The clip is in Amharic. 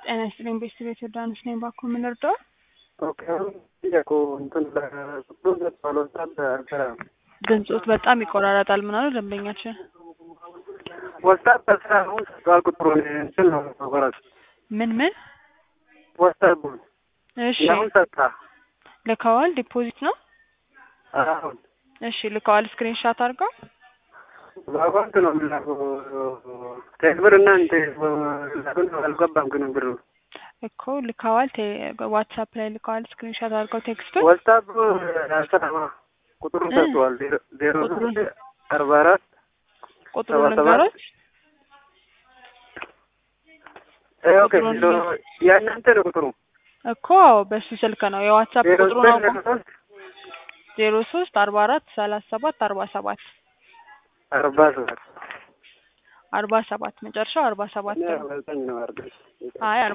ጤና ይስጥልኝ ቤተሰቤት ዮርዳኖስ ነኝ። ባኮ ምን ልርዳው? ኦኬ አሁን ጥያቄው እንትን ለቅዱስ ዘጥቷል ወስዳት አልሰራ ድምፆት በጣም ይቆራረጣል። ምን አሉ ደንበኛችን? ወስዳት በስራ አሁን ሰጥቷል ቁጥሩን እንትን ነው መቆረጥ ምን ምን? ወስዳት ቡን እሺ ያሁን ሰጥታ ልከዋል። ዲፖዚት ነው። አሁን እሺ ልከዋል። ስክሪንሻት አድርገው በአካውንት ነው የምላከው ቴክብር እና እንተ ላኩን አልገባም ግን ብሩ እኮ ልከዋል። ቴ- ዋትሳፕ ላይ ልከዋል። ስክሪንሻት አድርገው ቴክስቱን ወስዳት አልሰራማ ቁጥሩን ሰጥቷል ዜሮ ቁጥሩን? ሶስት አርባ አራት ቁጥሩን ሰባ ሰባት ንገሮች። ኦኬ ቁጥሩን የእናንተ ነው ቁጥሩ እኮ በሱ ስልክ ነው የዋትሳፕ ዜሮ ቁጥሩን ዘጠኝ አውቆ ዜሮ ሶስት ዜሮ ሶስት አርባ አራት ሰላሳ ሰባት አርባ ሰባት አርባ ሰባት አርባ ሰባት መጨረሻው አርባ ሰባት ነው። ዘጠኝ ነው አርገ አይ